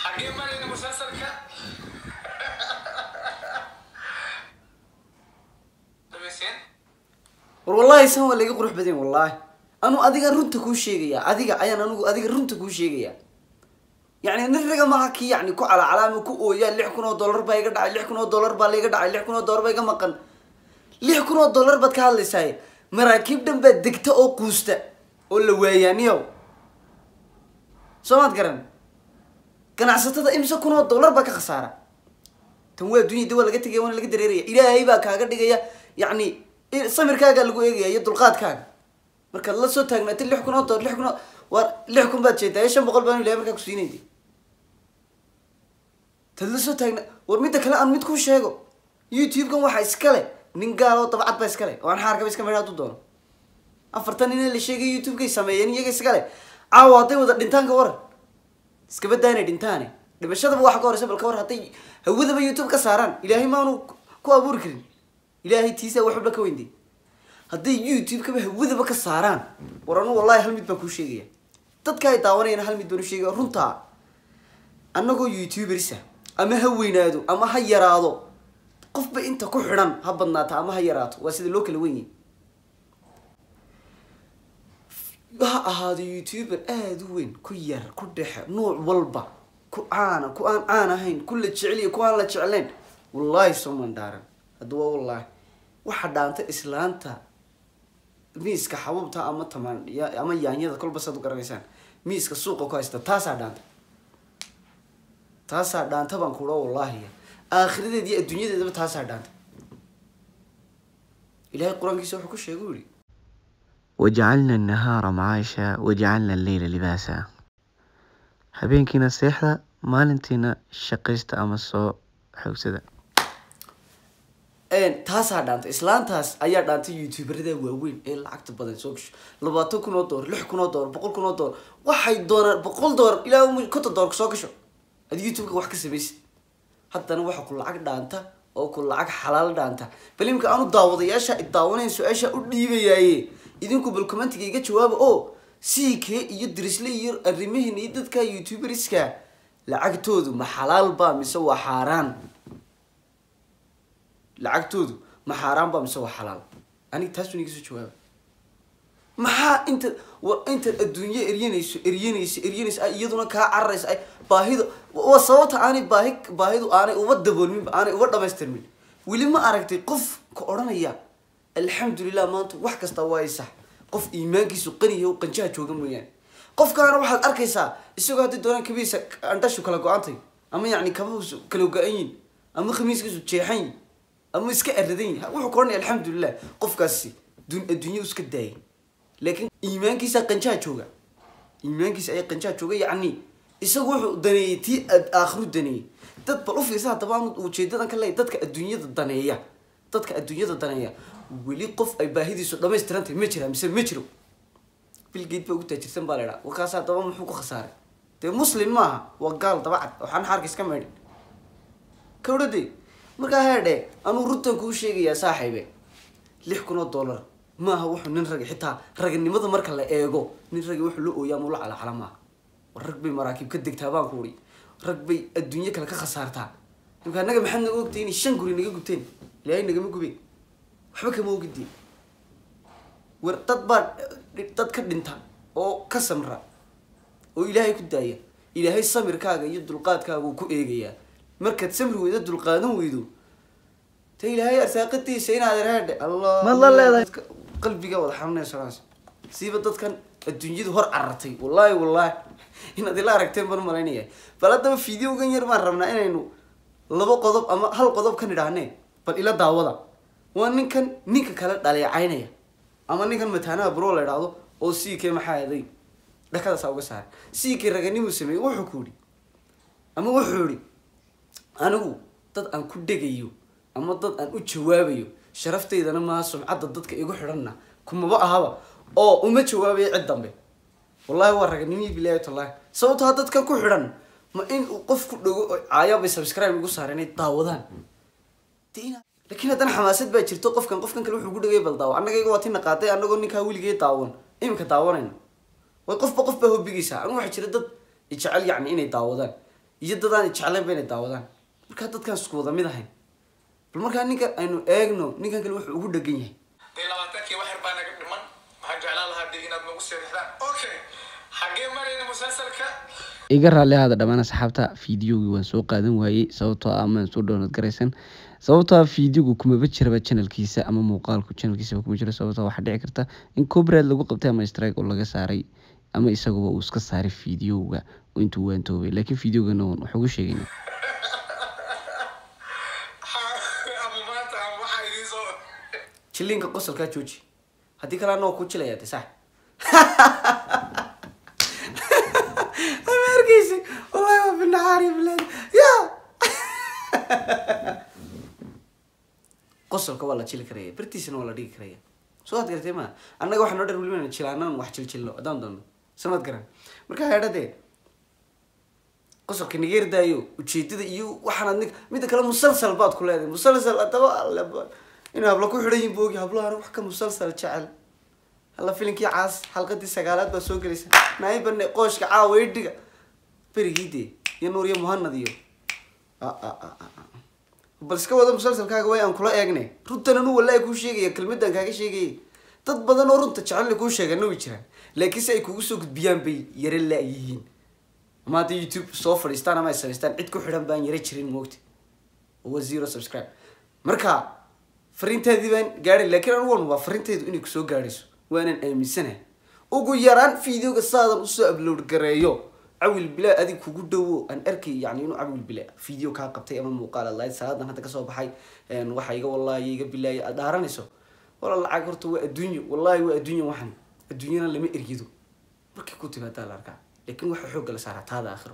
xagee marayna musalsalka dhameyseen war wallaahi san waa laga qurux badan wallaahi anu adiga runta kuu sheegaya adiga ayaan anugu adiga runta kuu sheegaya yacni nin raga maaha kii yacni ku calacalaama ku ooyaa lix kun oo dollar baa iga dhacay lix kun oo dollar baa laiga dhacay lix kun oo dollar baa iga maqan lix kun oo dollar baad ka hadlaysaay maraakiib dhan baa degta oo quusta oo la waayaaniyow soo maad garan ganacsatada imse kun oo dollar baa ka khasaara tan waa dunyada waa laga tegaya waana laga dareeraya ilaahay baa kaaga dhigaya yacni i- samirkaagaa lagu eegaya iyo dulqaadkaaga markaad la soo taagnaatay lix kun oo dollar lix kun oo waa lix kun baad jeedaa iyo shan boqol baan ilahay markaa kusiinayda tad la soo taagna war midda kale aan mid kuu sheego youtube-kan waxaa iskale nin gaal oo dabcad ba iskale oo aan xaarkaba iska meedha hadduu doono afartan nin la sheegay youtube-kay sameeyeen iyaga iskale caawa hadday wada dhintaan ka waran iskaba daanay dhintaane dhimashadaba waxa ka horeysa bal ka war hadday hawadaba youtube ka saaraan ilaahay maanu ku abuuri karin ilaahay tiisa wax walba ka weynday hadday youtube-kaba hawadaba ka saaraan war anu wallahi hal mid baan kuu sheegaya dadka ay daawanayana hal mid baan u sheegaya runtaa annagoo youtubersa ama ha weynaado ama ha yaraado qofba inta ku xidhan ha badnaata ama ha yaraato waa sida loo kala wenyahy ha ahaado youtuber aada u weyn ku yar ku dhexe nuuc walba ku caana ku aan caan ahayn ku la jeceliya ku aan la jeclayn wallaahi sooman dhaaran hadda waa wallaahi waxa dhaanta islaanta miiska xabubta ama tamaan ya- ama yaanyada kolba saad u garanaysaan miiska suuqa ku haysta taasaa dhaanta taasaa dhaanta baan kuudha wallaahi aakhiradeed iyo adduunyadeedaba taasaa dhaanta ilaahay qur-aankiisa wuxuu ku sheegay u yihi وجعلنا النهار معاشا وجعلنا الليل لباسا habeenkiina seexda maalintiina shaqaysta ama soo xoogsada taasaa dhaantay islaantaas ayaa dhaantay youtuberada waaweyn ee lacagta badan soo gasho labaatan kun oo dollar lix kun oo dollar boqol kun oo dollar waxay doonaan boqol dollar ilaa um- konton dollar soo gasho ad youtube-ka wax ka samaysid haddana waxa ku lacag dhaanta oo ku lacag xalaal dhaanta bal imika aanu daawadayaasha i daawanayn su-aasha u dhiibayaaye idinku bal commentiga iga jawaaba oo ck iyo dirisle iyo arrimihin iyo dadka youtuberska lacagtoodu ma xalaal baa mise waa xaaraan lacagtoodu ma xaaraan baa mise waa xalaal aniga taas iga soo jawaaba maxaa inta wa intaad adduunyo eryanayso eryanayso eryanayso ay iyaduna kaa cararayso ay baahidu waa sababta aanay baahi baahidu aanay uba daboolminba aanay uba dhamaystirmin weli ma aragtay qof ka odhanaya alxamdulilah maanta wax kasta waa sax qof iimaankiisu qaniya u qanjaha jooga mooyaane qofkaana waxaad arkaysaa isagoo haddii doonaan kabiisa andhashu kala go-antay ama yacni kabahusu kala go-an yihin ama khamiiskiisu jeexan yihin ama iska aradan yihin wuxuu ka odhanaya alxamdulilah qofkaasi dun- adduunya iska daayay laakiin iimaankiisa qanjaha jooga iimaankiisa ayaa qanjaha jooga yacni isagu wuxuu daneeyey tii aad aakhiru daneeyey dad bal u fiirsa haddaba aan ujeedadan ka leeyahay dadka adduunyada daneeya dadka adduunyada daneeya weli qof ay baahidiisu dhamaystiran tahay ma jira mise ma jiro bilgeed baa ugu taajirsan baa la idhaa wakaas haddaba muxuu ku khasaaray dee muslim maaha waa gaal dabacad waxaan xaarka iska maydhin kawdhade markaa heedhe anuu runtan kuu sheegayaa saaxiibe lix kun oo dollar maaha wuxuu nin ragi xitaa raginimada marka la eego nin ragi wuxuu la ooyaa mula calacala maaha war rag bay maraakiib ka degtaa baan ku uri rag bay adduunyo kale ka khasaartaa imka annaga maxaad naga ogtay inay shan guri naga gubteen ilaahay nagama gubeen waxba kama ogidii war dad baa dad ka dhinta oo ka samra oo ilaahay ku daaya ilaahay samirkaaga iyo dulqaadkaaga uu ku eegayaa markaad samri weydo dulqaadan weydo ta ilaahay arsaaqadiisa inaad reedhe allah Ma la leedahay? dadka qalbiga wada xanuunaysanaas siiba dadkan adduunyadu hor carartay wallaahi wallaahi inaad ila aragteen baan umalaynaya bal haddaba videogan yar baan rabnaa inaynu laba qodob ama hal qodob ka nidhaahnee bal ila daawada waa ninkan ninka kale dhaleecaynaya ama ninkan mataanaha bro la idhaahdo oo ck maxaa aday dhakadaasa uga saaray ck raganimuu sameeyey wuxuu ku yidhi ama wuxuu yihi anigu dad aan ku dhegayo ama dad aan u jawaabayo sharafteydana maaha sumcadda dadka igu xidhanna kumaba ahaba oo uma jawaabayo cid dambe wallahi waa raganimii bilahi tallahi sababtoo dadkan ku xidhan ma in uu qof ku dhago oo caayabay subscribe igu saareen inay daawadaan Dee ina- laakiin haddana xamaasad baa jirto qofkan qofkan kale wuxuu ku dhagay bal daawo annaga iga waa tina qaaday annagoo ninkaa weligee daawan iminka daawanayno way qofba qof baa hobigaysaa anigu waxaa jira dad jecel yacni inay daawadaan iyo dadaan jeclayn ba inay daawadaan markaa dadkaan isku wada mid ahayn bal markaa ninkan aynu eegno ninkan kale wuxuu ugu dhegan yahay dee labaatankii wax yar baa naga dhiman waxaan jeclaan lahaa dee inaad nagu seexdaan okay xaggee marayna musalsalka iga raalli ahaada dhammaan asxaabta fideogii waan soo qaadan waayey sababtoo ah maan soo download garaysan sababtoo ah fideogu kumaba jiraba channelkiisa ama muuqaalku channelkiisaba kuma jiro sababtoo waxaa dhici karta in copyright lagu qabtay ama strike oo laga saaray ama isaguba uu iska saaray fideoga intuu waantoobay laakiin fideogana waan wax ugu sheegayna ama maanta ama waxaa idiin soo jilliinka qosolkaa jooji haddii kale anoo ku jilaya de sax ama arkeysi wallahi waa binaxaari bilaad ya qosolka waa la jili karaya bartiisana waa la dhigi karaya soo ad garatay ma annaga waxaa noo dher weliba jilaanan wax jiljilno haddaan doono samad garan marka heedhadee qosolka nigeerdaayo ujeedada iyo waxaanaad nin midda kale musalsal baad ku leedahay musalsal haddaba alle ba- in habla ku xidhan yihin boogi hablahan wax ka musalsal jecel halla filinkii caas xalqadii sagaalaad baa soo gelaysa naayibane qooshka caawa idhiga berigii dee iyo nuur iyo muhanad iyo Ah, ah, ah, ah, ah. bal iska wada musalsalkaaga way aan kula eegne runtan anu wallahi kuu sheegaya kelmadan kaaga sheegaya dad badan oo runta jecelna kuu sheegana way jiraan laakiin si ay kugu soo gudbiyaan bay yara la-yihiin ama hadday youtube soo fadhiistaan ama ay samaystaan cid ku xidhan baan yara jirin moogta waa zero subscribe marka fariintaadii baan gaadhay laakiin anu wan waa fariintaydu inay kusoo gaadhayso waanaan aaminsanahay ugu yaraan videoga saadan usoo upload gareeyo cawil bilaa adig kugu dhowo aan arkay yani inuu cawil bilaa video kaa qabtay ama muuqaal aad lahayd salaadan hadda kasoo baxay een, waxa iga wallahi iga bilaaya aad dhaaranayso wala lacag horta waa adduunyo wallahi waa adduunyo waxan adduunyana lama ergido markay ku timaadaa la arkaa laakiin waxa xoogga la saaraa taada aakhiro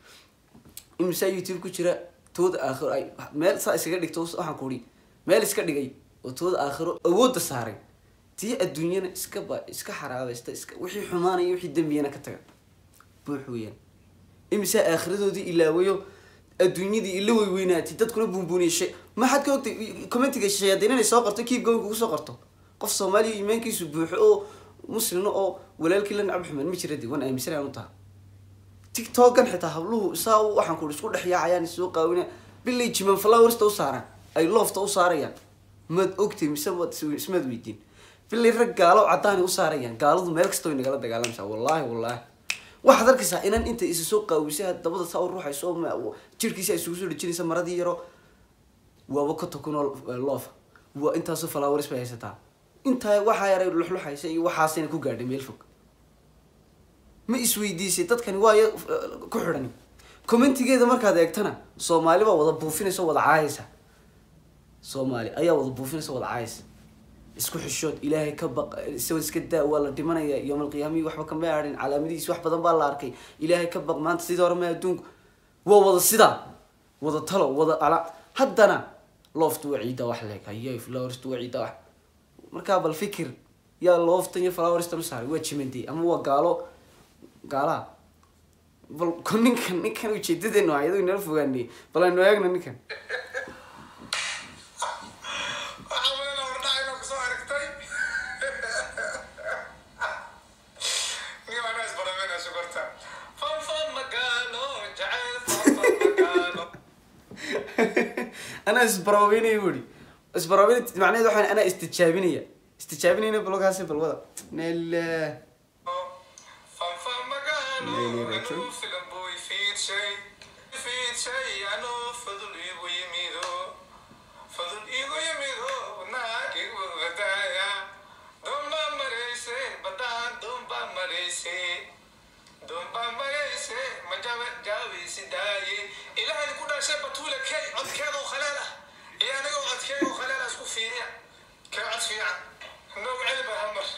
imisaa youtube ku jira tooda aakhiro ay meel saa iskaga dhigto waxaan kuhi meel iska dhigay oo tooda aakhiro awoodda saaray tii adduunyana iska ba iska xaraabaysta iska wixii xumaanaya wixii dembiyana ka taga buux weeyaan imisaa aakhiradoodii ilaawayo adduunyadii ila weyweynaatay dadkuna buunbuuniyay shay maxaad ka ogtay commentiga shayaadiin inay soo qorto keep going kugu soo qorto qof soomaaliya iimaankiisu buuxo oo muslina oo walaalkii la nacab xumaan ma jira de waan aaminsanay anu taha tiktokan xitaa habluhu saa u- waxaan kuhi isku dhex yaacayaan isoo qaawina bilay jiman flowersta u saaraan ay loofta u saarayaan maad ogtay mise waad is- ismaad weydiin bilay rag gaalo caddaani u saarayaan gaaladu meel kasta way nagala dagaalamaysaa wallaahi wallaahi waxaad arkaysaa inan inta isa soo qaawisay dabada saa u ruuxayso ma- jirkiisa ay isugu soo dhejinaysa maradii yaro waaba ka tokunoo loofa waa intaasoo flowers bay haysataa intaa waxaa yaray luxluxaysa iyo waxaasina ku gaadhay meel fog ma isweydiisay dadkani waa ya- ku xidhan commentigeeda markaad eegtana soomaali baa wada buufinaysa oo wada caayaysa soomaali ayaa wada buufinaysa oo wada caayaysa isku xishood ilaahay ka baq isagoo iska daa waa la dhimanaya yoomalqiyaamihi waxba kama aadhin calaamadihiis wax badan baa la arkay ilaahay ka baq maanta sidii hore ma adduunku waa wada sidaa wada talo wada ala haddana looftu waa ciidda wax leeg hayay flowerstu waa ciidda wax markaa bal fikir yaa looftan iyo flowersta ma saaray waa jimandey ama waa gaalo gaalaha bal ko ninkan ninkan ujeedadeenu ah iyadoo inala fogaanay bal aynu eegno ninkan waxaa weyn hordhacayna kusoo aragtay nin anaa isbarameyna sugarta fanfan magaalo jacayl fanfan magaalo anaa isbaraabinaya buri isbaraabin macnaheedu waxaa anaa istijaabinaya istijaabinayna balkaasi balwada nela fanfan magaalo Meeli rajo. anuu filan buu ifiidshay ifiidshay anuu fadul igu yimido fadul igu yimido naagigu wadaaya dumba marayse badaan dumba marayse dumba marayse majaba jaawisi daaye ilaahay ku dhashay batuule kay codkeeda oo khaleel ah iyo aniga oo codkeeda oo khaleel ah isku fiiriya kee cod fiican noogu celiba hamar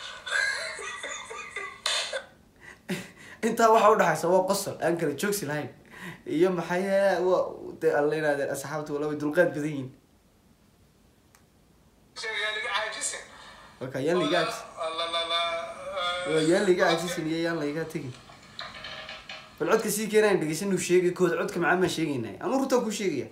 intaa waxaa udhaxaysa waa qosol aan kala joogsi lahayn iyo maxay waa de alla inaadeen asxaabta wala way dulqaad badan yihin sheegaa liga caajisin marka yaan laiga agsi waa yaan laiga agsisin iyo yaan laiga tegin bal codka sii keenayan dhegeysan uu sheegay kood codka macaan baan sheegaynay anuu runtaa kuu sheegaya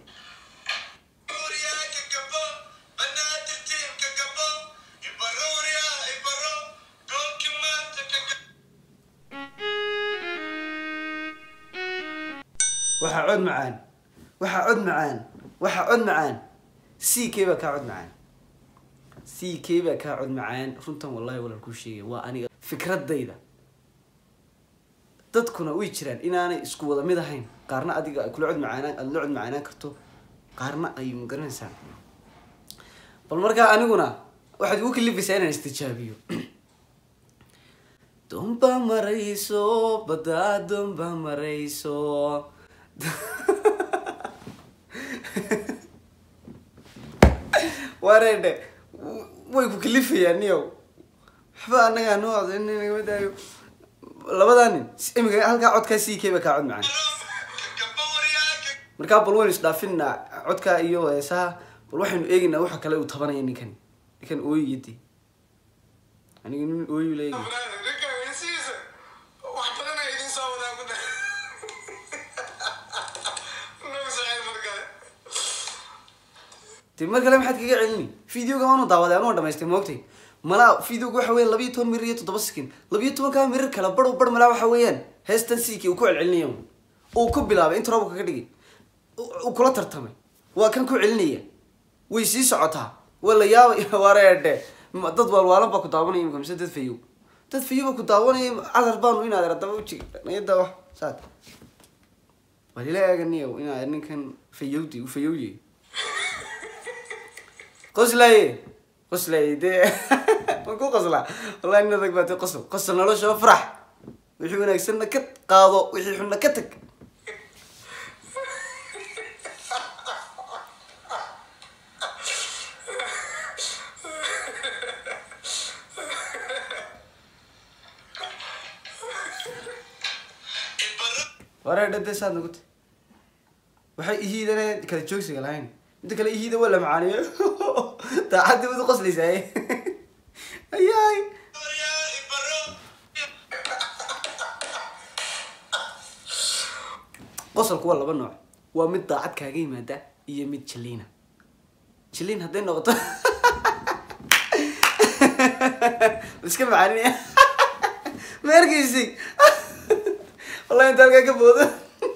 waxaa cod macaan waxaa cod macaan waxaa cod macaan c k baa kaa cod macaan c k baa kaa cod macaan runtan wallahi walaal kuu sheegay waa aniga fikradayda dadkuna way jiraan inaanay isku wada mid ahayn qaarna adiga ay kula cod macaanaan aada la cod macaanaan karto qaarna ay magaranaysaa bal markaa aniguna waxaad igu kalifaysaa inaan istijaabiyo doonba marayso badaa doonba marayso wareedhe way ku kalifayaan niyow waxba anagaa noo oday nin nagama daayo labadaa nin imika halkaa codkaa sii keeba kaa cod macaan markaa bal waynu isdhaafinaa codkaa iyo heesaha bal waxaynu eegaynaa waxa kale uu tabanaya ninkan ninkan ooyiyadi aniga nin ooyu leegi ninka weynsiisa wax badan ay idin soo wadaan ku dha nagu socay markale de mar kale maxaad kaga celini videoga waanu daawaday anuu dhamaystay moogtay malaa videoga waxa weeyaan labiyo toban mirir iyo toddoba sekin labiyo tobankaa mirir kale bar bar malaa waxa weeyaan heestan siikii uu ku celcelinaya uu ku bilaabay inta rooba kaga dhigay uu kula tartamay waa kan ku celinaya way sii socotaa waa la yaabay wareedhe ma- dad waalwaalan baa ku daawanaya imika mise dad fayow dad fayow baa ku daawanaya cadar baanu inaad haddaba uji niyada wax saad waa lila eeganiyo inaad ninkan fayowdi u fayowye qoslaye qoslaye dee ma ku qosla wallahi nin adag baatay qosl qosl nolosha oo farax wixii wanaagsanna ka qaado wixii xunna ka tag wareedha dee saad nagu tay waxay ihiidane kala joogsiga lahayn inta kale ihiida waa la macaaniyo daacadii wadu qosleysaay ayaay qosolku waa laba nooc waa mid daacad kaaga yimaada iyo mid jaliina jaliin hadday noqoto iska macaaninaya ma ergeysay wallahi inta halkaa ka boodo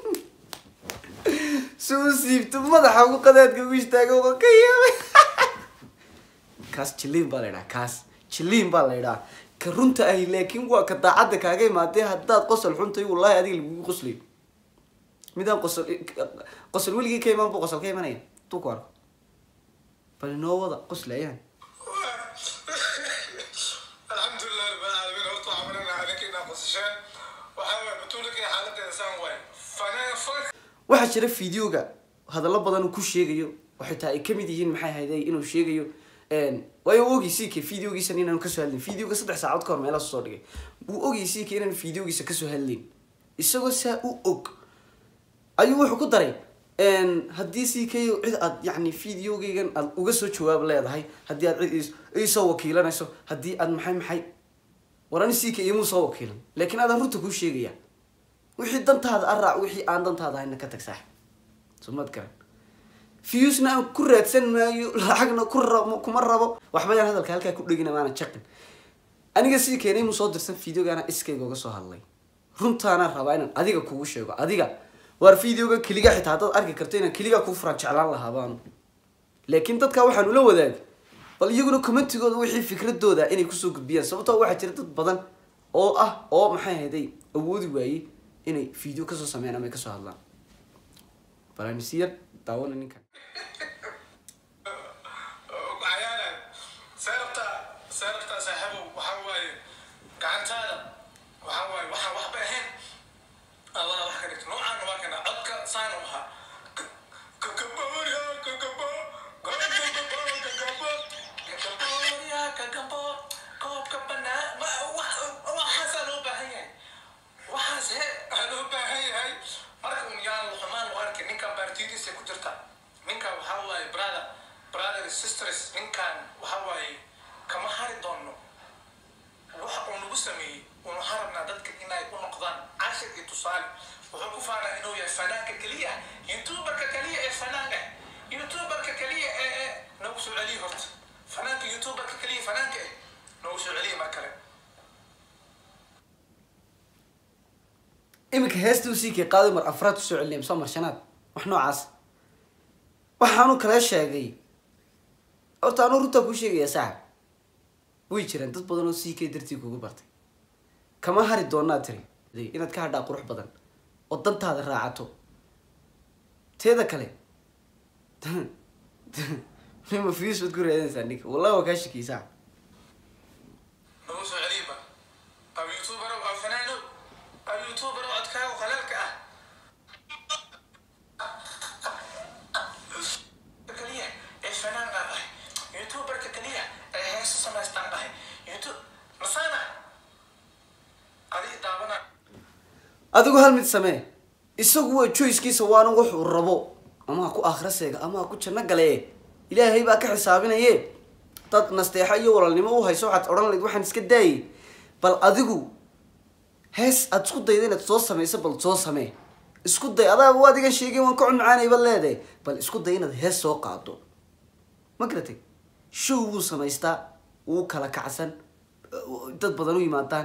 si u siibto madaxa ugu qadaadka ugu istaago oo ka yaabay kaas jiliin baa la yidhaha kaas jiliin baa la yidhaha ka runta ahi laakiin waa ka daacadda kaaga imaadee haddaad qosol xuntay wallahi adiga lagugu qoslayo midaan qosol qosol weligii ka imaan buu qosol ka imanaya duu ku arko bal inoo wada qoslayaan alxamdulilah rabbil caalamiin horta waxaan maranaha ninkiina qosasheen waxaa waay batuulika iyo xaaladeeda saan waay fanaan fan waxaa jira videoga hadallo badan uu ku sheegayo oo xitaa ay kamid yihiin maxay ahayd inuu sheegayo waayo uu ogey ck videogiisan inaanu kasoo hadlayn videoga saddex saacood ka hor meelaha soo dhigay wuu ogey ck inaanu videogiisa kasoo hadlayn isagoo saa u og ayuu wuxuu ku daray haddii ck cid aad yani videogeygan aad uga soo jawaab leedahay haddii aad cid is- iisoo wakiilanayso haddii aad maxay maxay war ani ck imuu soo wakiilan laakiin aadaan runta kuu sheegaya wixii dantaada araac wixii aan dantaada ahayna ka tag saaxib sumad garan fiyusna aan ku raadsan maayo lacagna ku rabo kuma rabo waxba yaan hadalka halkaa ku dhegina maana jaqin aniga sii keenay muu soo dirsan videogaana iskayga uga soo hadlay runtaana rabaa inaan adiga kugu sheego adiga waar videoga keliga xitaa haddaad arki karto inaan keliga kuu furan jeclaan lahaa baanu laakiin dadka waxaan ula wadaag bal iyaguna commentigooda wixii fikradooda inay kusoo gudbiyaan sababtoo waxaa jira dad badan oo ah oo maxay ahayday awoodi waayey inay video kasoo sameeyaan ama ay kasoo hadlaan balanisiyan daawana ninkan cayaalan seerabta seerabta saaxiibow waxaa waaye gacantaada waxaa waaye waxaan waxba ahayn allana wax ka dhigto noocaana waa kana codka saan u ahaa kakabooriya kakabo kakabo kakabo kakabooriya kakabo koobka banaa waxaasaa loo baahan yahay waxaas he waxaa loo baahan yahay marka un yaan xumaan u arkin ninkan baartiyadiisa ku jirta ninkan waxaa waaye brother brother and sisters ninkan waxaa waaye kama hari doono waxa uu nagu sameeyey unu harabnaa dadka inay u noqdaan cashir iyo tusaale wuxuu ku faanaa inuu yahay fanaanka keliya youtuberka keliya ee fanaanka youtuberka keliya ee ee nagu soo celiya horta fanaanka youtuberka keliya fanaanka eh nagu soo celiya mar kale iminka heesta usii kay qaaday mar afraad kusoo celinaya mise waa mar shanaad wax noocaas waxaanu kala sheegay horta anuu runtaa kuu sheegaya saaxib way jiraan dad badan oo sii kay dartii kugu bartay kama hari doonaa tiri inaad ka hadhaa qurux badan oo dantaada raacato teeda kale nima fiis baad ku raadinaysaa ninka wallahi waa kaa shakiysaa nagu soo celiiba aw youtuberow aw fanaanow aw youtuberow adkaago khalaalka ah kaliya ee fanaan aan ahay youtuberka kaliya ee heeso samaystaan dhahay youtube masana adii daabana adigu hal mid samee isagu waa joyskiisa waana wuxuu rabo ama ha ku aakhira seega ama ha ku janno gale ilaahay baa ka xisaabinaye dad nasteexo iyo walaalnimo u hayso waxaad odhan layd waxaan iska daayay bal adigu hees aad isku dayda inaad soo samayso bal soo samee isku day adaaba waa adigan sheegay waan ka cun macaanay baad leedahay bal isku day inaad hees soo qaado ma garatay show buu samaystaa wuu kala kacsan dad badan u yimaadaan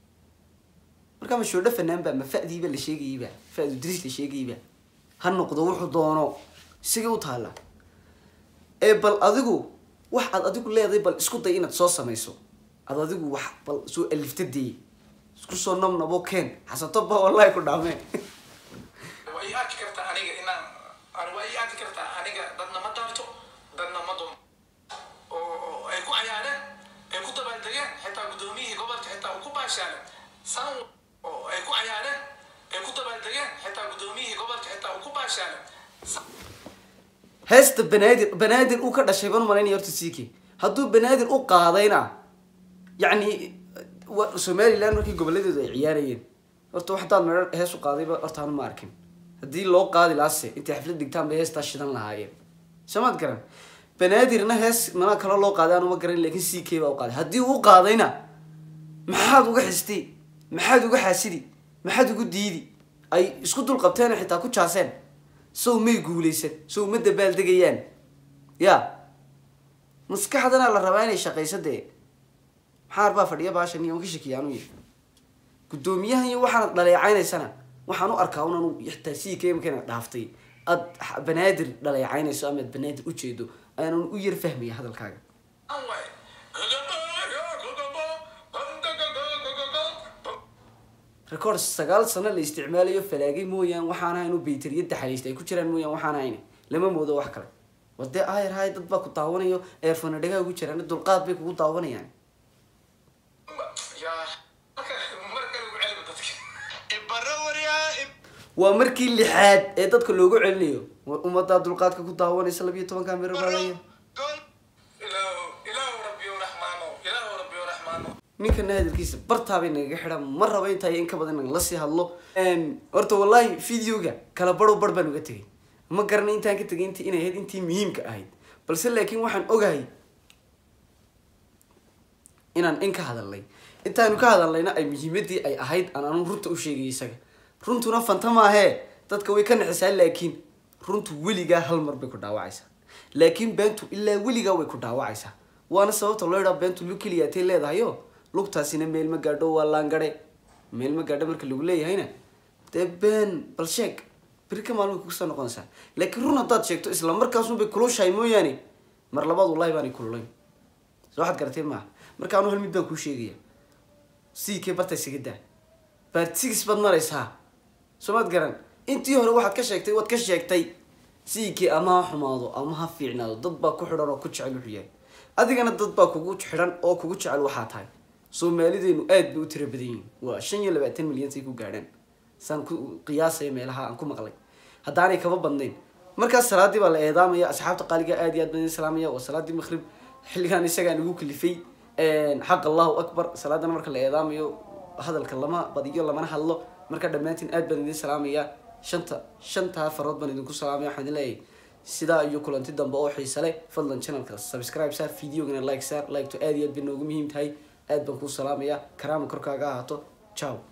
markaa ma shoodho fanaan baa ma fa'diiba la sheegayeyba fa'du diris la sheegayeyba ha noqdo wuxuu doono isagii u taalla ee bal adigu wax aad adigu leedahay bal isku day inaad soo samayso aad adigu wax bal soo alifta dee isku soo nabnabo keen xasato ba wallahi ku dhaameen waa ii arki kartaa aniga inaan ani waa ii arki kartaa aniga dadna ma daarto dadna ma dum oo oo ay ku cayaareen ay ku dabaaldegeen xitaa guddoomiyihii gobolka xitaa uu ku baashaaleen san oo ay ku cayaareen ay ku dabaaldegeen xitaa guddoomiyihii gobolka xitaa uu ku baashaaleen heesta banaadir banaadir uu ka dhashay baan malaynaya horta siiki hadduu banaadir u qaadayna yacni wa- somaliland markii gobolladeedu ay ciyaarayeen horta wax hadaad meedho hees u qaadayba horta anu ma arkin haddii loo qaadi laase intay xaflad dhigtaan bay heestaa shidan lahaayeen samaad garan banaadirna hees mana kaloo loo qaaday anuma garan laakiin c k baa u qaaday haddii uu u qaadayna maxaad uga xistay maxaad uga xaasidi maxaad ugu diidi ay isku dul qabteen xitaa ku jaaseen sow may guuleysan sow ma dabaaldegayaan ya maskaxdana la rabaa inay shaqayso dee maxaa arbaa fadhiya baashan iyo ka shakiya anu yiri guddoomiyahan iyo waxaanad dhaleecaynaysana waxaan u arkaa un anu xitaa sii keemka inaad dhaaftay aad x- banaadir dhaleecaynayso ama aad banaadir ujeedo ayaanan u yar fahmaya hadalkaaga an waay record sagaal sano la isticmaalayo falaagay mooyaan waxaan ahayn u bayteriya daxaliista ay ku jiraan mooyaan waxaan ahayn lama moodo wax kale wadee ayar hay dad baa ku daawanayo earphone dhagaa ugu jiraan dulqaad bay kugu daawanayaan yaa mar kale ugu celiba dadka ibara waryaa waa markii lixaad ee dadka loogu celinayo war ummadaa dulqaadka ku daawanaysa labiyo tobanka miro baadaya ilaahu ilaahu rabbiyo raxmaano ilaahu rabbiyo raxmaano ninkana hadalkiisa bartaabay nagaga xidhan ma raba intaa in ka badan in lasii hadlo horta wallahi videoga kala baro bar baan uga tegay ma garanay intaan ka tegay intii inay ahayd intii muhiimka ahayd balse laakiin waxaan ogahay inaan in ka hadalnay intaanu ka hadalnayna ay muhiimadii ay ahayd aan anu runta u sheegay isaga runtuna fanta maahee dadka way ka naxisaa laakiin runtu weligaa hal mar bay ku dhaawacaysaa laakiin beentu ilaa weligaa way ku dhaawacaysaa waana sababta loo yidhaa beentu lug keliyaatay leedahayo lugtaasina meel ma gaadho waa laangare meel ma gaadho marka lagu leeyahayna dee been bal sheeg beri ka maalmay kugu soo noqonaysaa laakiin run haddaad sheegto isla markaasunbay kulushahay mooyaane mar labaad wallahi baanay kululayn soo waxaad garatay maaha marka anu hal mid baan kuu sheegaya siikee barta isaga daa baart six baad maraysaa soo maad garan intii hore waxaad ka sheegtay waad ka sheegtay siikee ama ha xumaado ama ha fiicnaado dad baa ku xidhan oo ku jecel wuxuu yahay adigana dad baa kugu xidhan oo kugu jecel waxaa tahay soomaalideenu aad bay u tiro badan yihiin waa shan iyo labaatan milyan say ku gaadhaan saan ku qiyaasaya meelaha aan ku maqlay haddaanay kaba badnayn markaas salaadii baa la eedaamaya asxaabta qaaliga aad iyo aad baan idin salaamaya waa salaadii maqrib xilligaan isagaa nagu kalifay xaq allahu akbar salaadana marka la eedaamayo hadalka lama badiyo lamana hadlo marka dhammaantiin aad baan idin salaamaya shanta shantaa farood baan idinku salaamaya waxaan idin leeyahay sidaa iyo kulanti dambe oo xiise leh fadlan channelka subscribe saar videogana like saar like to aad iyo aad bay noogu muhiim tahay aad baan kuu salaamaya karaama korkaaga ahaato ciao